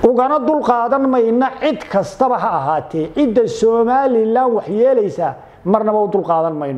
ugana dul qaadan mayna cid kastaba ha ahaatee cidda somalilan wax yeelaysaa marnaba u dul qaadan mayno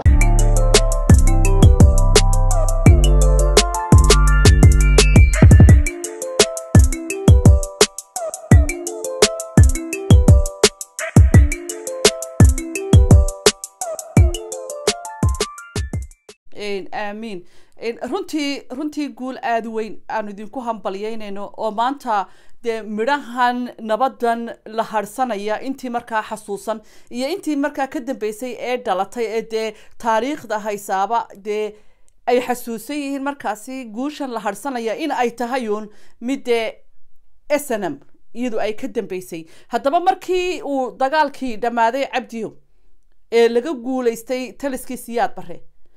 aamiin runtii runtii guul aada weyn aanu idinku hambalyeynayno oo maanta dee midhahan nabadan la harsanaya intii markaa xasuusan iyo intii markaa ka dambeysay ee dhalatay ee dee taariikhda haysaaba dee ay xasuusan yihiin markaasi guushan la harsanaya in ay tahay uun mid dee snm iyadu ay ka dambeysay haddaba markii uu dagaalkii dhammaaday cabdiyo ee laga guulaystay taliskii siyaad bare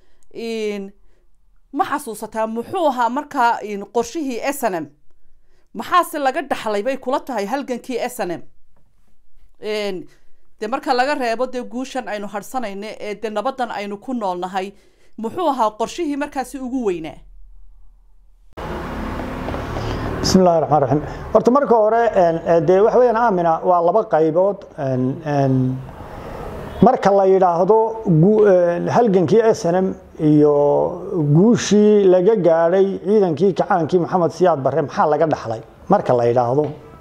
ma xasuusataa muxuu ahaa markaa qorshihii snm maxaase laga dhaxlay bay kula tahay halgankii snm de marka laga reebo dee guushan aynu harsanayno ee dee nabadan aynu ku noolnahay muxuu ahaa qorshihii markaasi ugu weynaa bismi illahi raxmaan raxiim horta marka hore dee waxa weyaan aamina waa laba qaybood marka la yidhaahdo halgankii snm iyo guushii laga gaadhay ciidankii kacaankii maxamed siyaad bare maxaa laga dhaxlay marka la yidhaahdo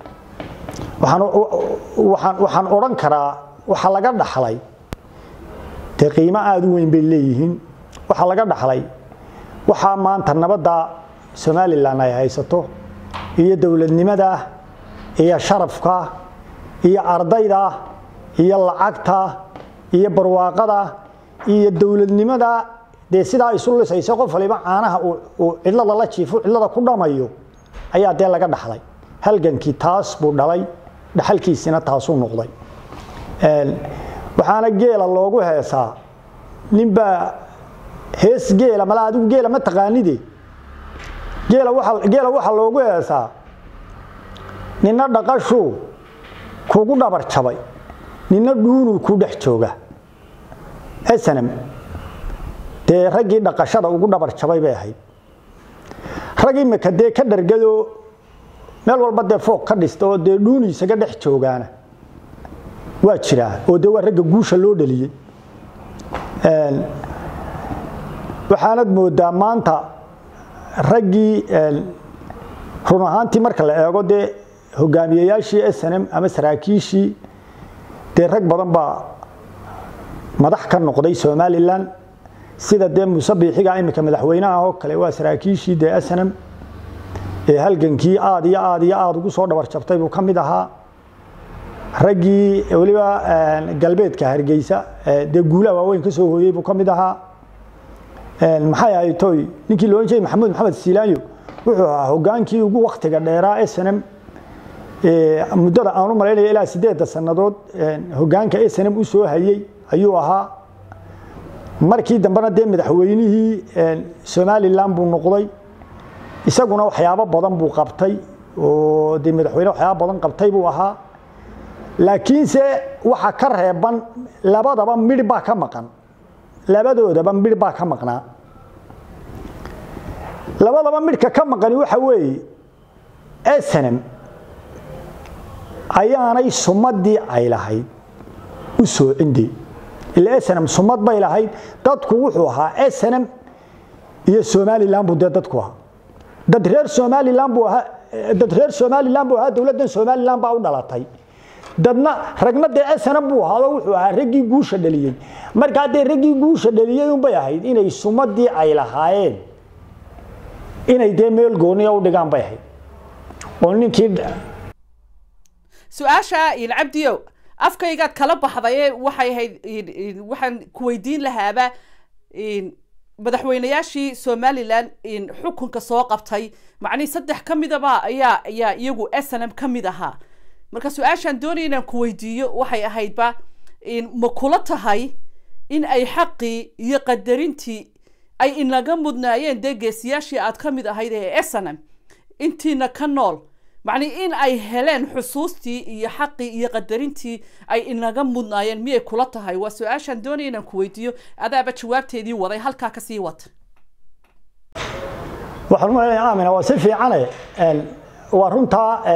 waxaan odhan karaa waxa laga dhaxlay dee qiimo aada u weyn bay leeyihiin waxaa laga dhaxlay waxaa maanta nabadda somalilan ay haysato iyo dowladnimada iyo sharafka iyo ardayda iyo lacagta iyo barwaaqada iyo dowladnimada dee sidaa isu lisaysa qof waliba caanaha uu cidlada la jiifo cidlada ku dhamayo ayaa dee laga dhaxlay halgankii taas buu dhalay dhaxalkiisina taasuu noqday waxaana geela loogu heesaa ninbaa hees geela mala adigu geela ma taqaanide geela geela waxaa loogu heesaa nina dhaqashuu kugu dhabar jabay nina dhuunuu ku dhex jooga snm dee raggii dhaqashada ugu dhabar jabay bay ahayd rag imika dee ka dhargado meel walba dee foog ka dhista oo dee dhuuniisaga dhex joogaana waa jiraa oo dee waa ragga guusha loo dhaliyey waxaanad moodaa maanta raggii run ahaantii marka la eego dee hogaamiyeyaashii snm ama saraakiishii dee rag badan baa madax ka noqday somalilan sida dee muuse biixiga imika madaxweynaha oo kale waa saraakiishii dee snm ee halgankii aad iyo aad iyo aada ugu soo dhabar jabtay buu ka mid ahaa raggii weliba galbeedka hargeysa dee guulaha waaweyn ka soo hooyey buu ka mid ahaa maxay ahayd toy ninkii loohan jiray maxamuud maxamed siilaanyo wuxuu ahaa hogaankii ugu waktiga dheeraa snm muddada aan u malaynaya ilaa sideedda sannadood hogaanka snm u soo hayey ayuu ahaa markii dambena dee madaxweynihii somalilan buu noqday isaguna waxyaabo badan buu qabtay oo dee madaxweyne waxyaabo badan qabtay buu ahaa laakiinse waxa ka reeban labadaba midh baa ka maqan labadoodaba midh baa ka maqnaa labadaba midhka ka maqani waxa weeye snm ayaanay sumadii ay lahayd u soo cindey ila snm sumad bay lahayd dadku wuxuu ahaa snm iyo somalilan buu dee dadku ahaa dad reer somalilan buu ahaa dad reer somalilan buu ahaa dowladdan somalilan baa u dhalatay dadna ragna dee snm buu ahaado wuxuu ahaa raggii guusha dhaliyey markaa dee raggii guusha dhaliyey unbay ahayd inay sumadii ay lahaayeen inay dee meel gooniya u dhigaan bay ahayd oo ninkii su-aasha cabdiyo afkaygaad kala baxdaye waxay ahayd waxaan ku weydiin lahaaba madaxweynayaashii somalilan xukunka soo qabtay macnihii saddex ka midaba ayaa ayaa iyagu snm ka mid ahaa marka su-aashaan doonaya inaan ku weydiiyo waxay ahaydba ma kula tahay in ay xaqii iyo qadarintii ay inaga mudnaayeen dee geesiyaashii aad ka mid ahayd ee snm intiina ka nool macni in ay heleen xusuustii iyo xaqii iyo qadarintii ay inaga mudnaayeen miyay kula tahay waa su-aashaan doonaya inaan ku weydiiyo adaaba jawaabteedii waday halkaa kasii wata waxaan u malaynaya aamina waa si fiicane waa runtaa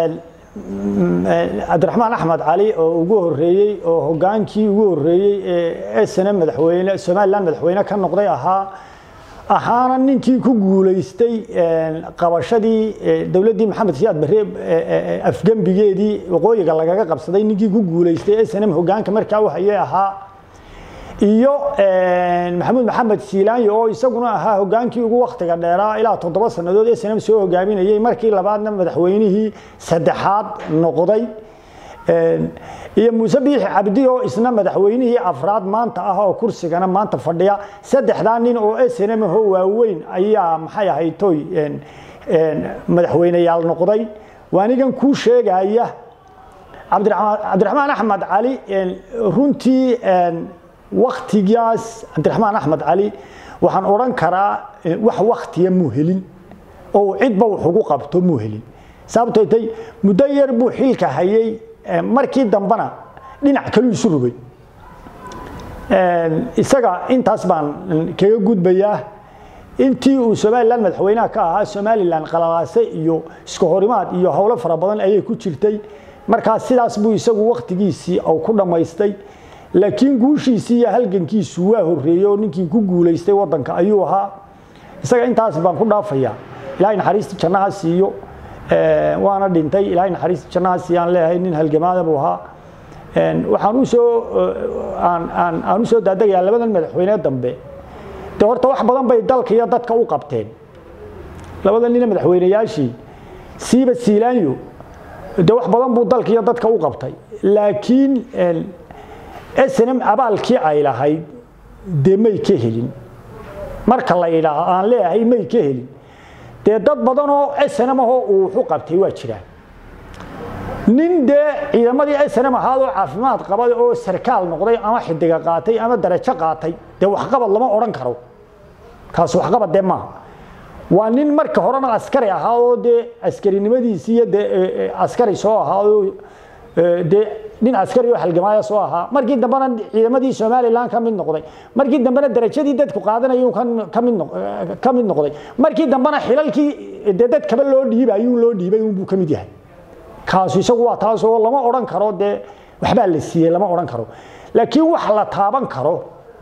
cabdiraxmaan axmed cali oo ugu horeeyey oo hogaankii ugu horeeyey ee snm madaxweyne somalilan madaxweyne ka noqday ahaa ahaana ninkii ku guulaystay qabashadii dowladdii maxamed siyaad barre afgembigeedii waqooyiga lagaga qabsaday ninkii ku guulaystay snm hogaanka markaa u hayay ahaa iyo maxamuud maxamed siilaanyo oo isaguna ahaa hogaankii ugu waktiga dheeraa ilaa toddoba sannadood snm soo hogaaminayey markii labaadna madaxweynihii saddexaad noqday iyo muuse biixi cabdi oo isna madaxweynihii afraad maanta ah oo kursigana maanta fadhiya saddexdaa nin oo snm ho waaweyn ayaa maxay ahayd toy madaxweyneyaal noqday waanigan kuu sheegaya cabdiraxmaan axmed cali runtii waktigaas cabdiraxmaan axmed cali waxaan odhan karaa wax waktiya muu helin oo cidba wax ugu qabto muu helin sababtoo tay muddo yar buu xilka hayay markii dambena dhinac kaluu isu rogay isaga intaas baan kaga gudbayaa intii uu somalilan madaxweynaha ka ahaa somalilan qalalaase iyo isku horimaad iyo howlo fara badan ayay ku jirtay markaas sidaas buu isagu waktigiisii u ku dhammaystay laakiin guushiisii iyo halgankiisu waa horeeyey oo ninkii ku guulaystay wadanka ayuu ahaa isaga intaas baan ku dhaafayaa ilaahay naxariista jannaha siiyo waana dhintay ilaahay naxariista jannaha siiyaan leeyahay nin halgamaada buu ahaa waxaan usoo aan usoo daadagayaa labadan madaxweyne dambe de horta wax badan bay dalka iyo dadka u qabteen labadan nina madaxweyneyaashii siiba siilaanyo de wax badan buu dalka iyo dadka u qabtay laakiin snm abaalkii ay lahayd dee may ka helin marka la yidhaaho aan leeyahay may ka helin dee dad badan oo snm ahoo uu wuxu qabtay waa jiraan nin dee ciidamadii snm ahaadoo caafimaad qabay oo sarkaal noqday ama xidiga qaatay ama darajo qaatay dee waxqabad lama odhan karo kaas waxqabad dee maaha waa nin marka horena askari ahaadoo dee askarinimadiisii iyo dee askari soo ahaadoo dee nin askari oo halgamaaya soo ahaa markii dambena ciidamadii somalilan ka mid noqday markii dambena darajadii dadku qaadanayuu ka mid noqday markii dambena xilalkii dee dadkaba loo dhiibayuu loo dhiibay unbuu ka mid yahay kaasu isagu waa taas oo lama odhan karo dee waxbaa la siiyey lama odhan karo laakiin wax la taaban karo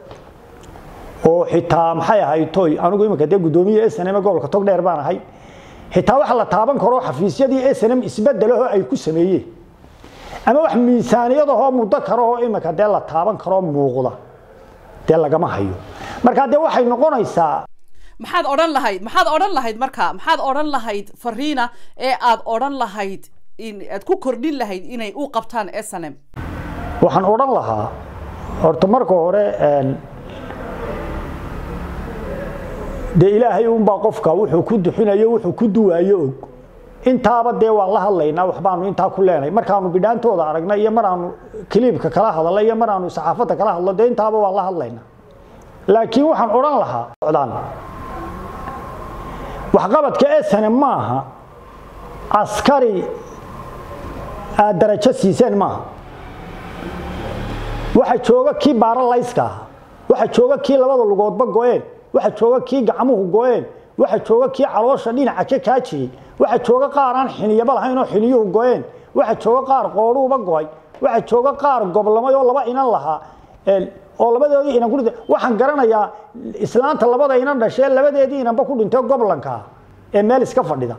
oo xitaa maxay ahayd toy anigu iminka dee guddoomiye snm gobolka togdheer baan ahay xitaa wax la taaban karo xafiisyadii snm isbedelaho ay ku sameeyeen ama wax miisaaniyadahoo muddo karahoo iminka dee la taaban karoo muuqda dee lagama hayo marka dee waxay noqonaysaa maxaad odhan lahayd maxaad odhan lahayd marka maxaad odhan lahayd fariina ee aad odhan lahayd in aad ku kordhin lahayd inay u qabtaan snm waxaan odhan lahaa horta marka hore dee ilaahay unbaa qofka wuxuu ku duxinayo wuxuu ku duwaayo og intaaba dee waan la hadlaynaa waxbaanu intaa ku leenahay markaanu bidhaantooda aragnay iyo maraanu kiliibka kala hadalay iyo maraanu saxaafadda kala hadlo dee intaaba waan la hadlaynaa laakiin waxaan odhan lahaa socdaan waxqabadka esane maaha askari aad darajo siiseen maaha waxa jooga kii baaralayska ah waxa jooga kii labada lugoodba go-een waxa jooga kii gacmuhu go-een waxa jooga kii caloosha dhinaca ka kaajiyey waxa jooga qaar aan xiniyaba lahayn oo xiniyuhu go-een waxa jooga qaar qoodhuuba go-ay waxa jooga qaar goblamay oo laba inan lahaa oo labadoodii inan ku dhintay waxaan garanayaa islaanta labada inan dhashee labadeedii inanba ku dhintay goblanka ee meel iska fadhida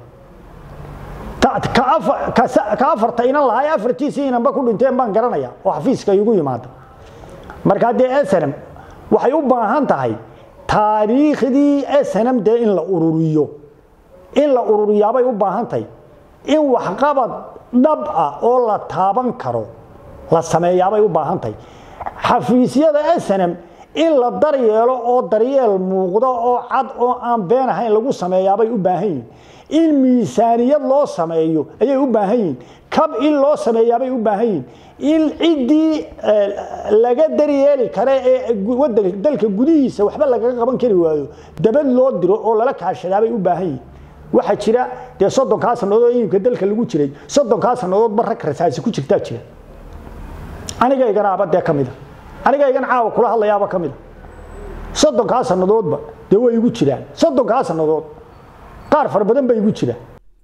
ka afarta inan lahaa afartiisii inanba ku dhinteen baan garanaya oo xafiiska igu yimaada markaa dee snm waxay u baahan tahay taariikhdii snm dee in la ururiyo in la ururiyaabay u baahan tahay in waxqabad dhab ah oo la taaban karo la sameeyaabay u baahan tahay xafiisyada snm in la daryeelo oo daryeel muuqdo oo cad oo aan been ahayn lagu sameeyaabay u baahan yihin in miisaaniyad loo sameeyo ayay u baahan yihin kab in loo sameeyaabay u baahan yihin in ciddii laga daryeeli kare ee dalka gudihiisa waxba lagaga qaban kari waayo dabad loo diro oo lala kaashadaabay u baahan yihin waxaa jira dee soddonkaa sannadood iimka dalka lagu jiray soddonkaa sannadoodba rag rasaasi ku jirtaa jira anigayganaaba dee ka mida anigaygan caawa kula hadlayaaba ka mida soddonkaa sannadoodba dee way igu jiraan soddonkaa sannadood qaar fara badan bay igu jiraan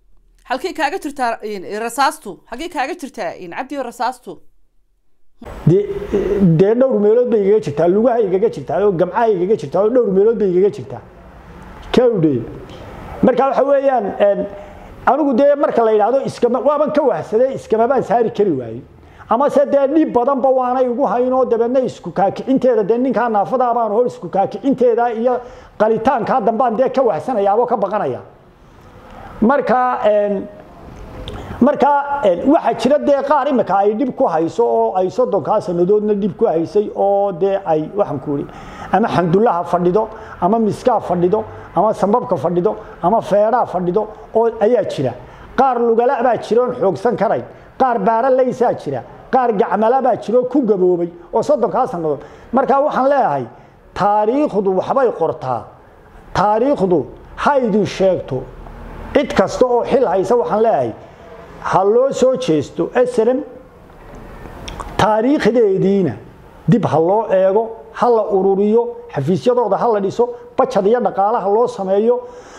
halkay kaaga jirtaa rasaastu halkay kaaga jirtaa cabdi rasaastu dee dee dhowr meelood bay igaga jirtaa lugaha igaga jirtaa oo gamcaha igaga jirtaa oo dhowr meelood bay igaga jirtaa kawdhe marka waxa weeyaan anigu dee marka la yidhaahdo iskama waaban ka wahsaday iskamabaan saari kari waayey ama se dee dhib badanba waanay igu haynoo dabeedna isku kaakicinteeda dee ninkaa naafadaa baan hor isku kaakicinteeda iyo qalitaankaa dambaan dee ka wahsanayaaboo ka baqanaya marka marka waxaa jira dee qaar imika ay dhib ku hayso oo ay soddonkaa sanadoodna dhib ku haysay oo dee ay waxaan ku ii ama xandullaha fadhido ama miskaa fadhido ama sambabka fadhido ama feedhaa fadhido oo ayaa jira qaar lugala baa jira oon xoogsan karayn qaar baaralaysaa jira qaar gacmala baa jira oo ku gaboobay oo soddonkaa sannadood marka waxaan leeyahay taariikhdu waxbay qortaa taariikhdu ha idin sheegto cid kasta oo xil haysa waxaan leeyahay ha loo soo jeesto slm taariikhdeediina dib ha loo eego ha la ururiyo xafiisyadooda ha la dhiso bajad iyo dhaqaalaha loo sameeyo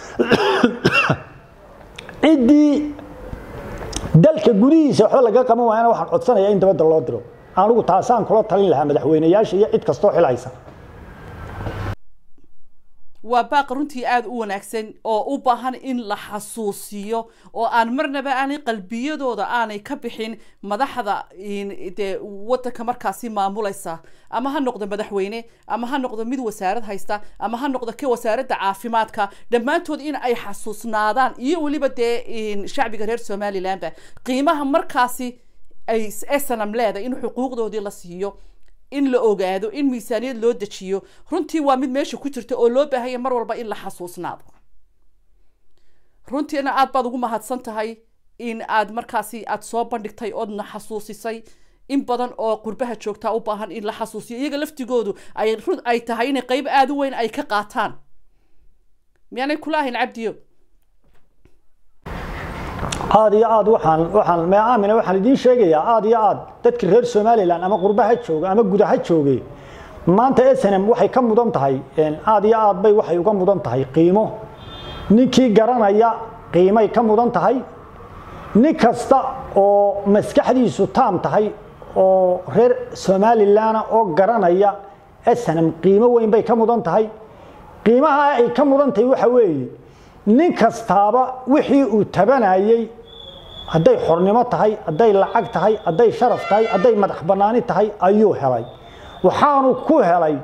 ciddii dalka gudihiisa waxba laga qaban waayana waxaan codsanaya in dabadda loo diro anigu taasaan kula talin lahaa madaxweyneyaasha iyo cid kastoo xil haysa waa baaq runtii aada u wanaagsan oo u baahan in la xasuusiyo oo aan marnaba aanay qalbiyadooda aanay ka bixin madaxda dee wadanka markaasi maamulaysa ama ha noqdo madaxweyne ama ha noqdo mid wasaarad haysta ama ha noqdo ka wasaaradda caafimaadka dhammaantood in ay xasuusnaadaan iyo weliba dee shacbiga reer somalilandba qiimaha markaasi ay snam leedahay in xuquuqdoodii la siiyo in la ogaado in miisaaniyad loo dejiyo runtii waa mid meesha ku jirta oo loo baahanya mar walba in la xasuusnaado runtiina aad baad ugu mahadsan tahay in aad markaasi aad soo bandhigtay oodna xasuusisay in badan oo qurbaha joogtaa u baahan in la xasuusiyo iyaga laftigoodu ay run ay tahay inay qeyb aada u weyn ay ka qaataan miyaanay kula ahayn cabdiyo aad iyo aad waxaan waxaan me aamina waxaan idiin sheegayaa aad iyo aad dadka reer somalilan ama qurbaha jooga ama gudaha jooge maanta snm waxay ka mudan tahay aad iyo aad bay waxay uga mudan tahay qiimo ninkii garanaya qiimay ka mudan tahay nin kasta oo maskaxdiisu taam tahay oo reer somalilan oo garanaya snm qiimo weyn bay ka mudan tahay qiimaha ay ka mudan tahay waxa weeye nin kastaaba wixii uu tabanayey hadday xornimo tahay hadday lacag tahay hadday sharaf tahay hadday madax bannaani tahay ayuu helay waxaanu ku helay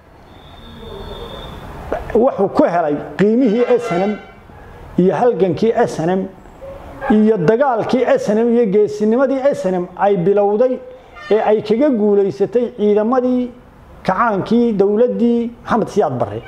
wuxuu ku helay qiimihii snm iyo halgankii snm iyo dagaalkii snm iyo geesinimadii snm ay bilowday ee ay kaga guulaysatay ciidamadii kacaankii dowladdii maxamed siyaad barre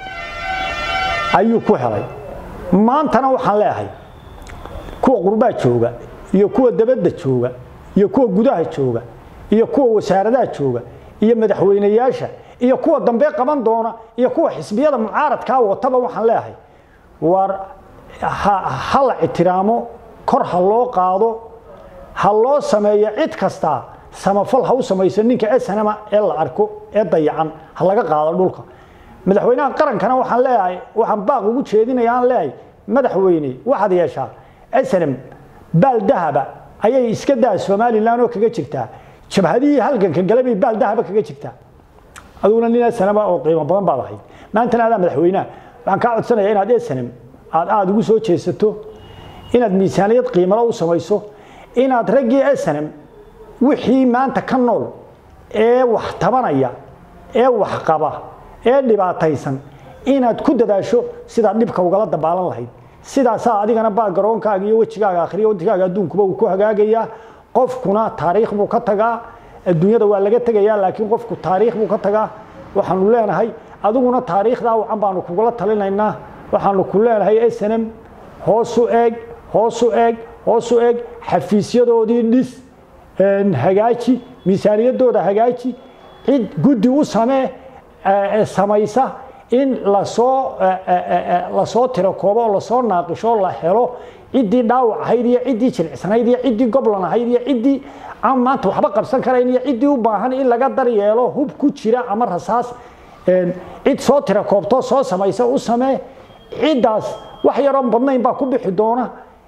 ayuu ku helay maantana waxaan leeyahay kuwa qurbaa jooga iyo kuwa dabadda jooga iyo kuwa gudaha jooga iyo kuwa wasaaradaha jooga iyo madaxweyneyaasha iyo kuwa dambe qaban doona iyo kuwa xisbiyada mucaaradkaa wataba waxaan leeyahay war ha la ictiraamo kor ha loo qaado ha loo sameeyo cid kastaa samafal ha u samayso ninka snma ee la arko ee dayacan ha laga qaado dhulka madaxweynaha qarankana waxaan leeyahay waxaan baaq ugu jeedinaya aan leeyahay madaxweyne waxaad yeeshaa snm baal dahaba ayay iska daa somalilan oo kaga jirtaa jabhadihii halganka gale bay baal dahaba kaga jirtaa aduguna nin snma oo qiimo badan baad ahayd maantana adaa madaxweynaha waxaan kaa codsanaya inaad snm aad aada ugu soo jeesato inaad miisaaniyad qiimalo u samayso inaad raggii snm wixii maanta ka nool ee wax tabanaya ee wax qaba ee dhibaataysan inaad ku dadaasho sidaad dhibka ugala dabaalan lahayd sidaasaa adigana baa garoonkaaga iyo wejigaaga akhriya wejigaaga adduunkuba uu ku hagaagayaa qofkuna taariikh buu ka tagaa adduunyada waa laga tegayaa laakiin qofku taariikh buu ka tagaa waxaanu leenahay adiguna taariikhdaa wacan baanu kugula talinaynaa waxaanu ku leenahay snm hoosu eeg hoosu eeg hoosu eeg xafiisyadoodii dhis hagaaji miisaaniyadooda hagaaji cid guddi u samee samaysa in lasoo lasoo tiro koobo oo lasoo naaqisho la helo ciddii dhaawac ahayd iyo ciddii jilicsanayd iyo ciddii goblan ahayd iyo ciddii aan maanta waxba qabsan karayn iyo ciddii u baahan in laga daryeelo hub ku jira ama rasaas cid soo tira koobtoo soo samaysa u samee ciddaas wax yaroon badnayn baa ku bixi doona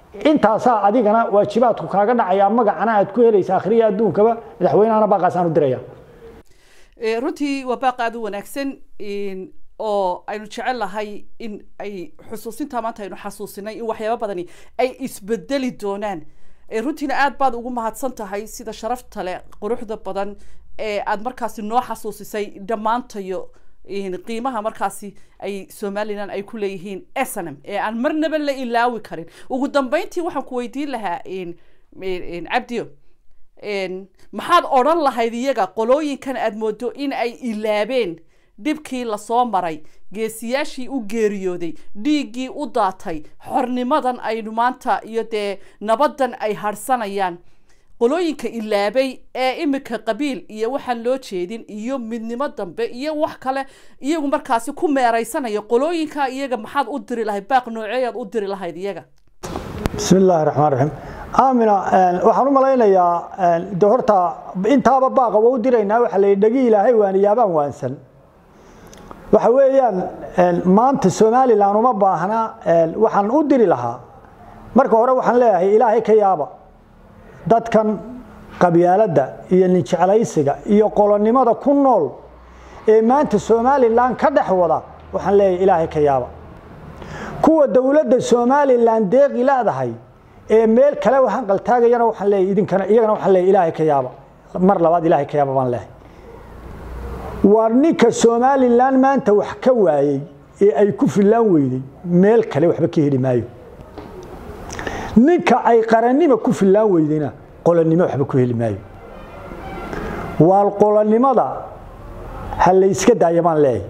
intaasaa adigana waajibaadku kaaga dhacaya magacana aad ku helaysa akhriya adduunkaba madaxweynahana baaqaasaan u diraya runtii waa baaq aada u wanaagsan oo aynu jecel lahay in ay xusuusinta maanta aynu xasuusinay in waxyaaba badani ay isbedeli doonaan runtiina aad baad ugu mahadsan tahay sida sharafta leh quruxda badan ee aada markaasi noo xasuusisay dhammaantayo qiimaha markaasi ay somalilan ay ku leeyihiin snm ee aan marnaba la ilaawi karin ugu dambeyntii waxaan ku weydiin lahaa cabdiyo maxaad odran lahayd iyaga qolooyinkan aada moodo in ay ilaabeen dhibkii lasoo maray geesiyaashii u geeriyooday dhiiggii u daatay xornimadan aynu maanta iyo dee nabadan ay harsanayaan qolooyinka ilaabay ee imika qabiil iyo waxaan loo jeedin iyo midnimo dambe iyo wax kale iyagu markaasi ku meeraysanaya qolooyinka iyaga maxaad u diri lahayd baaq nooceeyaad u diri lahayd iyaga bismi illaahi raxmaan raxiim aamina waxaan u malaynayaa de horta intaaba baaqa waa u diraynaa waxaa la yidhi dhegi ilaahay waaniyaabaan waansan waxa weeyaan maanta somalilan uma baahna waxaan u diri lahaa marka hore waxaan leeyahay ilaahay ka yaaba dadkan qabyaaladda iyo ninjeclaysiga iyo qolonimada ku nool ee maanta somalilan ka dhex wada waxaan leeyahay ilaahay ka yaaba kuwa dowladda somalilan deeqi leedahay ee meel kale hanqaltaagayana waxaan leeyahay idinkana iyagana waxaan leeyahay ilaahay ka yaaba mar labaad ilaahay ka yaaba baan leeyahay waa ninka somalilan maanta wax ka waayey ee ay ku fillaan weyday meel kale waxba ka heli maayo ninka ay qarannimo ku fillaan weydayna qolonnimo waxba ku heli maayo waa qolonnimada ha layska daaya baan leeyahay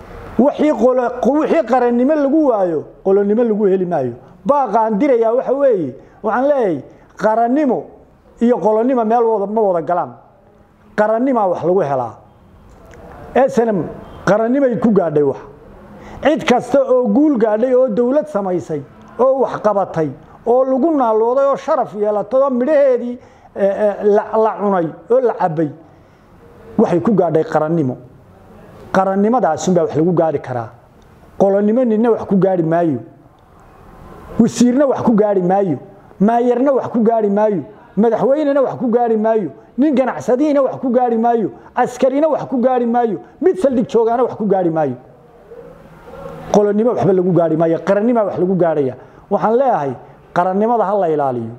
wixii qarannimo lagu waayo qolonnimo lagu heli maayo baaqaan dirayaa waxa weeye waxaan leeyahay qarannimo iyo qolonnimo meel ma wada galaan qarannimaa wax lagu helaa snm qarannimay ku gaadhay wax cid kasta oo guul gaadhay oo dowlad samaysay oo wax qabatay oo lagu naalooday oo sharaf yeelatay oo midhaheedii la cunay oo la cabay waxay ku gaadhay qarannimo qarannimadaasumbaa wax lagu gaari karaa qolonnimo ninna wax ku gaari maayo wasiirna wax ku gaari maayo maayarna wax ku gaari maayo madaxweynena wax ku gaari maayo nin ganacsadiina wax ku gaari maayo askarina wax ku gaari maayo mid saldhig joogaana wax ku gaari maayo qolonnimo waxba lagu gaari maayo qarannima wax lagu gaarhaya waxaan leeyahay qarannimada ha la ilaaliyo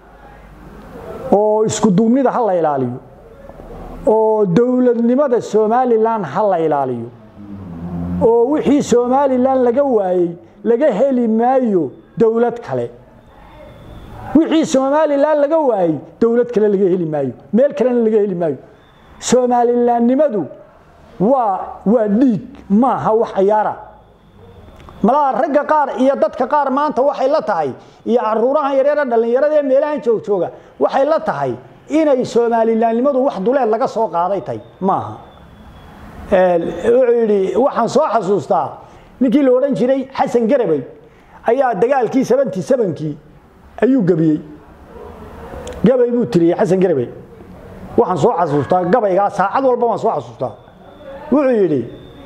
oo isku duubnida ha la ilaaliyo oo dowladnimada somalilan ha la ilaaliyo oo wixii somalilan laga waayey laga heli maayo dowlad kale wixii somalilan laga waayey dowlad kale laga heli maayo meel kalena laga heli maayo somalilanimadu waa waa dhiig maaha wax ciyaara malaha ragga qaar iyo dadka qaar maanta waxay la tahay iyo caruurahan yareera dhallinyarada ee meelahan joogjooga waxay la tahay inay somalilanimadu wax duleed laga soo qaaday tahay maaha wuxuu yidhi waxaan soo xasuustaa ninkii la odhan jiray xasan garabay ayaa dagaalkii seventy sevenkii ayuu gebiyey gabay buu tiriyey xasan garabey waxaan soo xasuustaa gabaygaa saacad walba waan soo xasuustaa wuxuu yidhi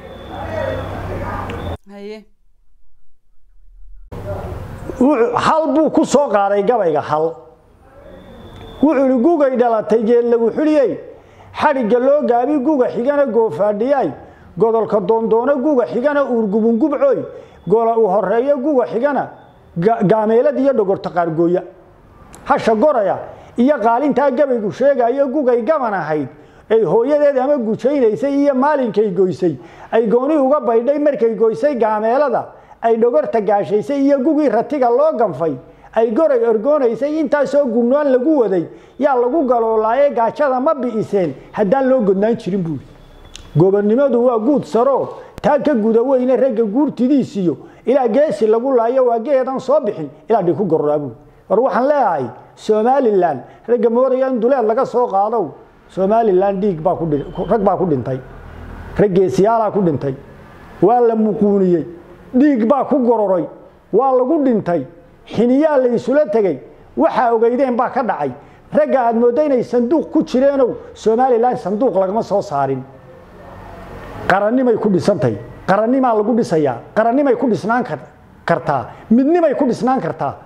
hal buu ku soo qaaday gabayga hal wuxuu ihi gugay dhalatay geed lagu xuliyey xadhigga loo gaabi guga xigana goofaadhiyay godolka doondoono guga xigana uurgubungubcoy gola uu horeeyo guga xigana gaameelad iyo dhogorta qaargooya hasha goraya iyo qaalintaa gabaygu sheegayo gugay gaban ahayd ay hooyadeed ama gujaynaysay iyo maalinkay goysay ay gooni uga baydhay markay goysay gaameelada ay dhogorta gaashaysay iyo gugii ratiga loo ganfay ay goray orgoonaysay intaasoo gumnoon lagu waday yaa lagu galoolaaye gaajada ma bi'iseen haddaan loo godnaan jirin buuri gobonnimadu waa guud saro taa ka guda weyne ragga guurtidiisiyo ilaa geesi lagu laayo waa geedan soo bixin ilaa dhig ku gororaa buuri war waxaan leeyahay somalilan ragga moodaya in duleed laga soo qaadow somalilan dhiig baa rag baa ku dhintay rag geesiyaalaa ku dhintay waa la muquuniyey dhiig baa ku gororay waa lagu dhintay xiniyaa la isula tegey waxaa ogeydeen baa ka dhacay ragga aad moodda inay sanduuq ku jireenow somalilan sanduuq lagama soo saarin qarannimay ku dhisantay qarannimaa lagu dhisayaa qarannimay ku dhisnaan kartaa midnimay ku dhisnaan kartaa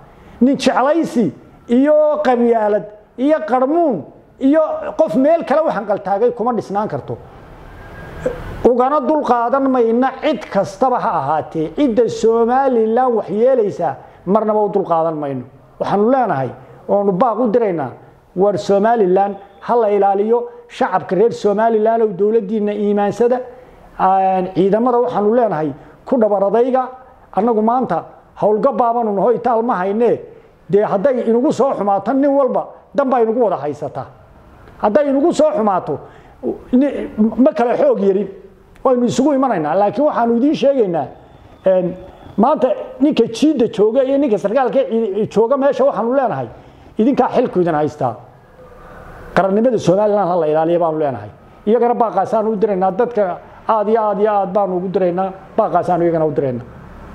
nin jeclaysi iyo qabyaalad iyo qarmuun iyo qof meel kale u hanqaltaagay kuma dhisnaan karto ugana dul qaadan mayna cid kastaba ha ahaatee cidda somalilan wax yeelaysaa marnaba u dul qaadan mayno waxaanu leenahay oonu baaq u diraynaa war somalilan ha la ilaaliyo shacabka reer somalilan oo dowladdiina iimaansada ciidamada waxaanu leenahay ku dhabaradayga annagu maanta howlgabaabaanu naho itaal ma haynee dee hadday inagu soo xumaato nin walba danbaa inagu wada haysataa hadday inagu soo xumaato ma kale xoog yarin waynu isugu imanaynaa laakiin waxaanu idiin sheegaynaa maanta ninka jiidda jooga iyo ninka sarkaalka jooga meesha waxaanu leenahay idinkaa xilku idin haystaa qarannimada somalilan ha la ilaaliya baanu leenahay iyagana baaqaasaanu u diraynaa dadka aad iyo aad iyo aad baanu ugu diraynaa baaqaasaanu iyagana u diraynaa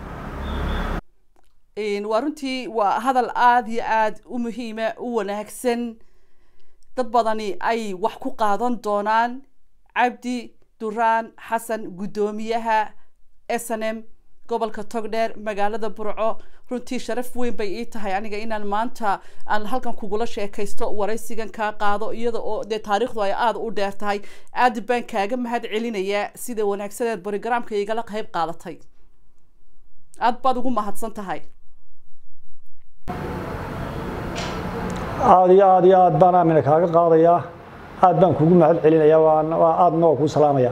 waa runtii waa hadal aada iyo aada u muhiima u wanaagsan dad badani ay wax ku qaadan doonaan cabdi duraan xasan guddoomiyaha s n m gobolka togdheer magaalada burco runtii sharaf weyn bay ii tahay aniga inaan maanta aan halkan kugula sheekaysto waraysigan kaa qaado iyada oo dee taariikhdu ay aada u dheer tahay aada baan kaaga mahad celinayaa sida wanaagsaneed borogramka igala qayb qaadatay aada baad ugu mahadsan tahay aada iyo aada iyo aad baan aamina kaaga qaadayaa aad baan kugu mahad celinayaa waa aadna waa kuu salaamayaa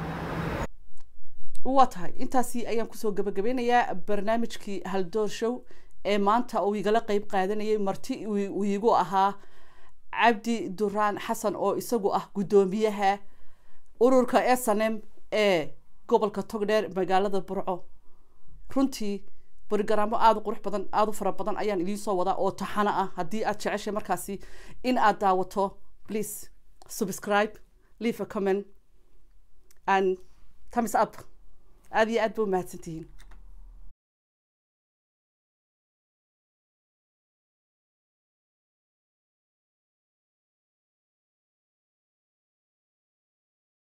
waa tahay intaasi ayaan kusoo gabagabeynayaa barnaamijkii haldoor show ee maanta uu igala qeyb qaadanayay marti uu iigu ahaa cabdi duraan xasan oo isagu ah guddoomiyaha ururka s n m ee gobolka togdheer magaalada burco runtii borogaraamo aada u qurux badan aada u fara badan ayaan idiin soo wadaa oo taxano ah haddii aad jeceshay markaasi in aad daawato please subscribe leave a comment and thumbs up aada iyo aad ba u mahadsantihiin